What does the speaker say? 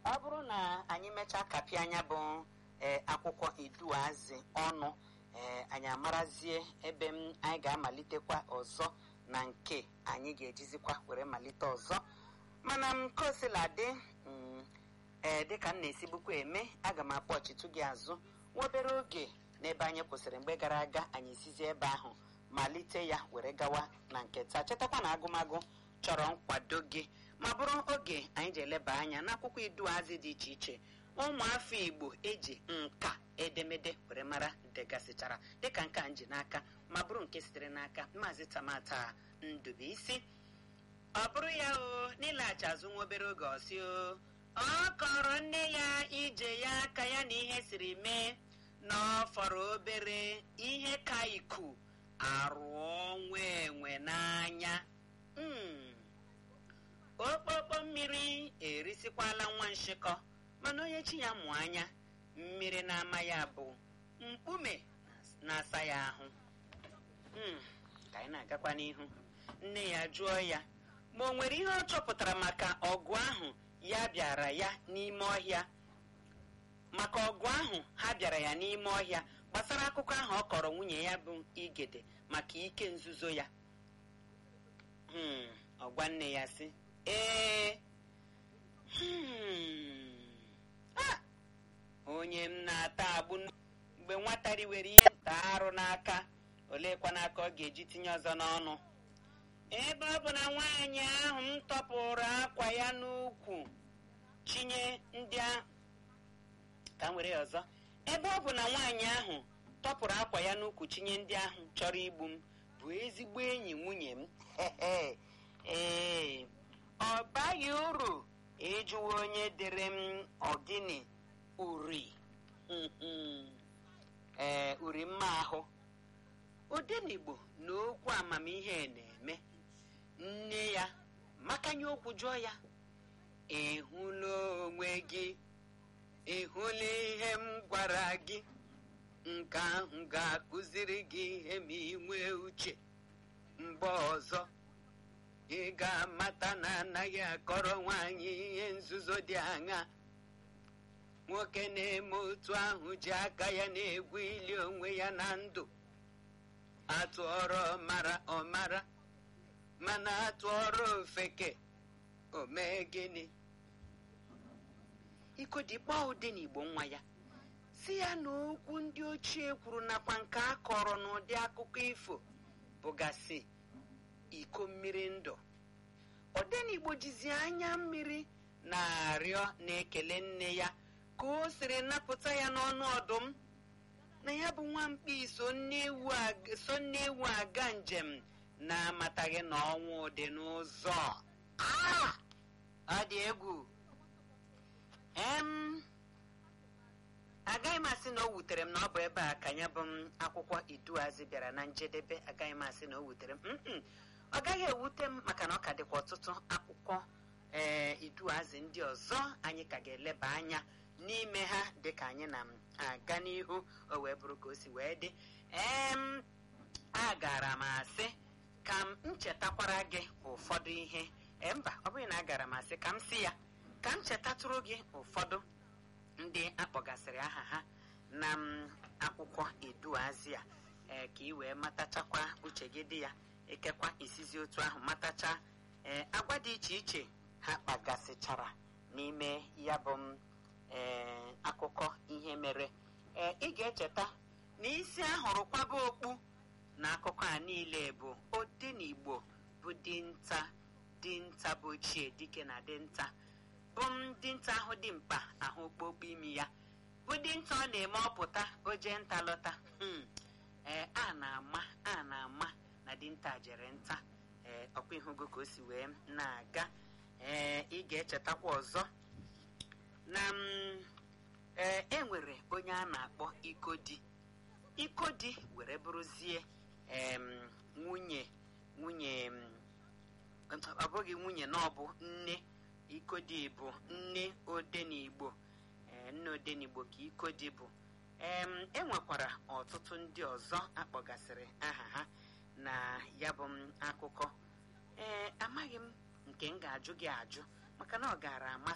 ọ bụrụ na anyị mechaa kapịa anya bụ ee akwụkwọ iduazị ọnụ ee anyị amarazie ebe m anyị ga-amalitekwa ọzọ na nke anyị ga-ejizikwa were malite ọzọ mana m kosila dị ee dịka m na-esibukwa eme aga m akpọchitụ gị azụ nwa obere oge n'ebe anyị kwụsịrị mgbe gara aga anyị esizi ebe ahụ malite ya were gawa na nke taa chetakwa na agụmagụ chọrọ nkwado gị ma bụrụ oge anyị ji eleba anya n'akwụkwọ iduazị dị iche iche ụmụafọ igbo eji nka edemede were mara degasịchara dịka nke a nji n'aka ma bụrụ nke sitere n'aka maazị tamata ndubuisi ọ bụrụ ya o n'ịlaghachi azụ nwa obere oge ọsị o ọ kọrọ nne ya ije ya aka ya na ihe siri mee na ọ fọrọ obere ihe ka iku arụọ nwa enwe n'anya okpokpo mmiri erisikwala nwa nshịkọ mana onye chi ya mụ anya mmiri na-ama ya bụ mkpume na-asa ya ahụ ka anyị na-agakwa n'ihu nne ya jụọ ya ma o nwere ihe ọ chọpụtara maka ọgụ ahụ ya bịara ya n'ime ọhịa maka ọgụ ahụ ha bịara ya n'ime ọhịa gbasara akụkọ ahụ ọ kọrọ nwunye ya bụ igede maka ike nzuzo ya ọgwa nne ya sị ee onye m na-ata agbụ mgbe nwata riwere ihe nta arụ n'aka oleekwa n'aka ọ ga-eji tinye ọzọ n'ọnụ ebe ọ bụ na nwaanyị ahụ m tọpụrụ akwa ya n'ukwu chinye ndị ka m were ya ọzọ ebe ọ bụ na nwaanyị ahụ tọpụrụ akwa ya n'ukwu chinye ndị ahụ chọrọ igbu m bụ ezigbo enyi nwunye m ee ọ baghị uru ịjụwa onye dere m ọgịnị uri ee uri mma ahụ odenigbo na okwu amamihe na-eme nne ya makanye okwu jụọ ya ịhụla onwe gị ịhụla ihe m gwara gị nke ahụ ga-akụziri gị ihe ma ị nwee uche mgbe ọzọ ị ga-amata na anaghị akọrọ nwaanyị ihe nzuzo dị aṅa nwoke na-eme otu ahụ ji aka ya na-egwu ili onwe ya na ndụ atụọrọ ọmara ọmara mana atụọrọ ofeke o mee gịnị ikodikpọ ụdị n'igbo nwa ya si ya na okwu ndị ochie kwuru nakwa nke a kọrọ n'ụdị akụkọ ifo bụgasị iko mmiri ndụ odenigbo jizi anya mmiri na-arịọ na-ekele nne ya ka o siri napụta ya n'ọnụ ọdụm na ya bụ nwamkpi so nne ewu aga njem na-amataghị na ọnwụ dị n'ụzọ ọ dị egwu em agaghị m asị na o wutere m na ọ bụ ebe a ka ya bụ m akwụkwọ iduazị bịara na njedebe agaghị m asị na o wutere m ọ gaghị ewute m maka na ọ ka dịkwa ọtụtụ akwụkwọ ee iduazị ndị ọzọ anyị ka ga-eleba anya n'ime ha dịka anyị na-aga n'ihu o wee bụrụ ka o si wee dị em agara m asị ka m nchetakwara gị ụfọdụ ihe mba ọ bụghị na agara m asị ka m si ya ka m chetatụrụ gị ụfọdụ ndị akpọgasịrị aha ha na m akwụkwọ iduazị a ee ka ị wee matachakwa uche gị dị ya ekekwa isizi otu ahụ matacha ee agwa dị iche iche ha kpagasịchara n'ime ya bụ m ee akụkọ ihe mere ee ị ga-echeta na isi ahụrụ kwaba okpu na akụkọ a niile bụ odenigbo bụ dinta dinta bụ ochie dike na dinta bụ m dinta ahụ dị mkpa ahụ okpokpo imi ya bụ dinta ọ na-eme ọpụta o jee nta lọta ee a na-ama a na-ama na dinta jere nta ee ọkwa ihugo ka o si wee na-aga ee ị ga-echetakwa ọzọ na ee e nwere onye a na-akpọ ikodi ikodi were bụrụzie nwunye nwunye ọ bụghị nwunye na ọ bụ nne ikodi bụ nne odenigbo nne odenigbo ka ikodi bụ e nwekwara ọtụtụ ndị ọzọ akpọgasịrị aha ha na ya bụ akụkọ ee amaghị m nke m ga-ajụ gị ajụ maka na ọ gaara amasị